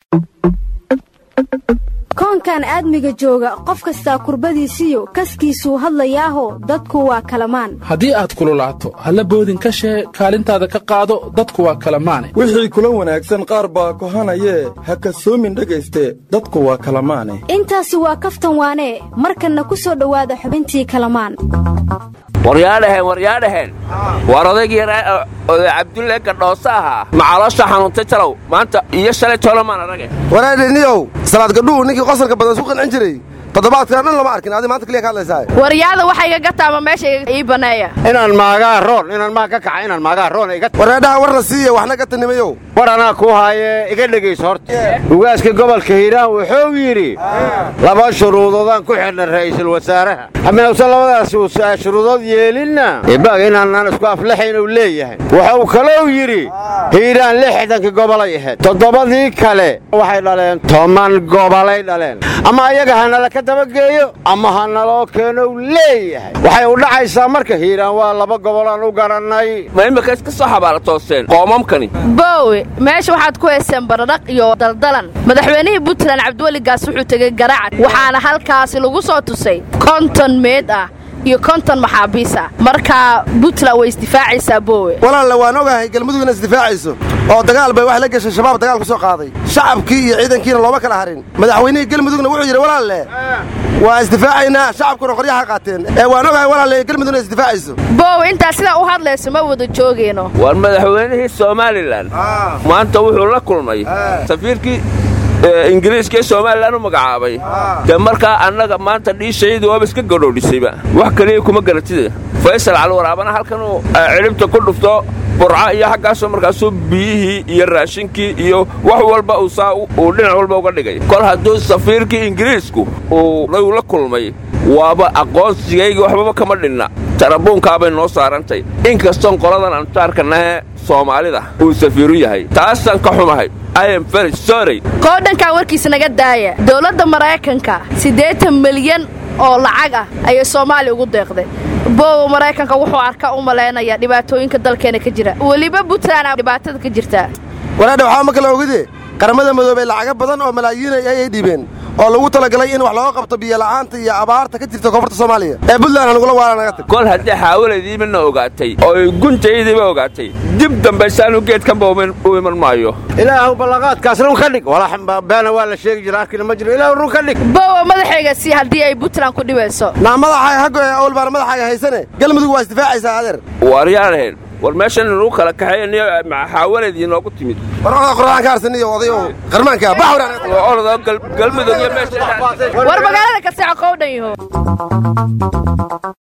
koonkan aadmiga jooga qof kastaa kurbadiisiyo kaskiisuu hadlayaaho dadku waa kalamaan haddii aad kululaato halla boodin ka shee kaalintaada ka qaado dadku waa kalamaane wixii kula wanaagsan qaar baa kohanayee ha kasoomin dhegayste dadku waa kalamaane intaasi waa kaftan waanee markanna ku soo dhowaada xubintii kalamaan waryaadhaheen waryaadhaheen waar odaygii oday cabdulle gadhoosa ahaa macaloosha xanuuntay jalow maanta iyo shalay toolamaan arage waraadheniyow salaad gadhuhu ninkii qosalka badan isku qancin jiray toddobaadkan dhan lama arkin adi maanta keliya ka hadlaysaa waryaada waxa iga gataama meesha ii baneeya inaan maagaa roon inaan maag ka kaca inaan maagaa roon iga wareedhaha warna siiya waxna ka tanimayow war anaa kuu haayee iga dhegayso horta ugaaska gobolka hiiraan wuxuu yidhi laba shuruudoodaan ku xidhnay ra'iisul wasaaraha haminawsan labadaas shuruudood yeelinna ibaaga inaanaan isku aflaxayn uu leeyahay wuxuu kalou yidhi hiiraan lixdankii gobolay ahayd toddobadii kale waxay dhaleen toban gobolay dhaleen ama ayaga hanala ka dabageeyo ama ha naloo keenow leeyahay waxay u dhacaysaa marka hiiraan waa laba gobolaan u garannay ma imika iska soo xabaala toosteen qoomamkani boowe meesha waxaad ku hayseen baradhaq iyo daldalan madaxweynihii puntland cabdiweligaas wuxuu tegey garaacan waxaana halkaasi lagu soo tusay konton meed ah iyo konton maxaabiis ah markaa puntland way isdifaacaysaa boowe walaalle waan ogahay galmudug inay isdifaacayso oo dagaal bay wax la geshay shabaab dagaal ku soo qaaday shacabkii iyo ciidankiina looma kala harin madaxweynihii galmudugna wuxuu yidhi walaalle waa isdifaacaynaa shacabkuna qoryaha qaateen ee waan ogahay walaalle galmudug inay isdifaacayso boowe intaa sidaa u hadlayso ma wada joogeyno war madaxweynihii somalilan maanta wuxuu la kulmay safiirkii ingiriiska ee somalilan u magacaabay dee markaa annaga maanta dhiishayadu waaba iska gadhoodhisayba wax kaliya kuma garatida faysal calwaraabana halkanuu cidhibta ku dhufto burca iyo xaggaasoo markaasuu biyihii iyo raashinkii iyo wax walba uu saa uu dhinac walba uga dhigay kol hadduu safiirkii ingiriisku uu la kulmay waaba aqoonsigaygii waxbaba kama dhinna tarabuunkaabay noo saarantay inkastoon qoladan aan jaarkanahe soomaalida uu safiiru yahay taasaan ka xumahay qoodhankan warkiisa naga daaya dowladda maraykanka siddeetan milyan oo lacag ah ayay soomaaliya ugu deeqday boowa maraykanka wuxuu arka u malaynayaa dhibaatooyinka dalkeena ka jira weliba puntland dhibaatada ka jirtaa waraadha waxaa ma kala ogide qaramada madoobey lacago badan oo malaayiinay ayay dhiibeen oo lagu talagalay in wax looga qabto biyola'aanta iyo abaarta ka jirta koonfurta soomaaliya ee puntland hanugula waala naga tag kol haddii xaawalaydiibana ogaatay oo ay guntaydiiba ogaatay dib dambaysaanu geedkanba u iman maayo ilaahu ballaqaadkaas run ka dhig walaxbeena waa la sheegi jira arkina ma jiro ilaahu run ka dhig boowa madaxayga si haddii ay puntland ku dhibayso naa madaxaaga haggo ee awlbaana madaxaaga haysane galmudug waa isdifaacaysaa adeer waaryaanaheen war meeshan lagu kala kaxeeya xaawaladii noogu timid war oda qur'aan ka harsaniyo oday oo qarmaanka baxwar galmudug iyo meesha war magaalada kaseexo qowdhan yaho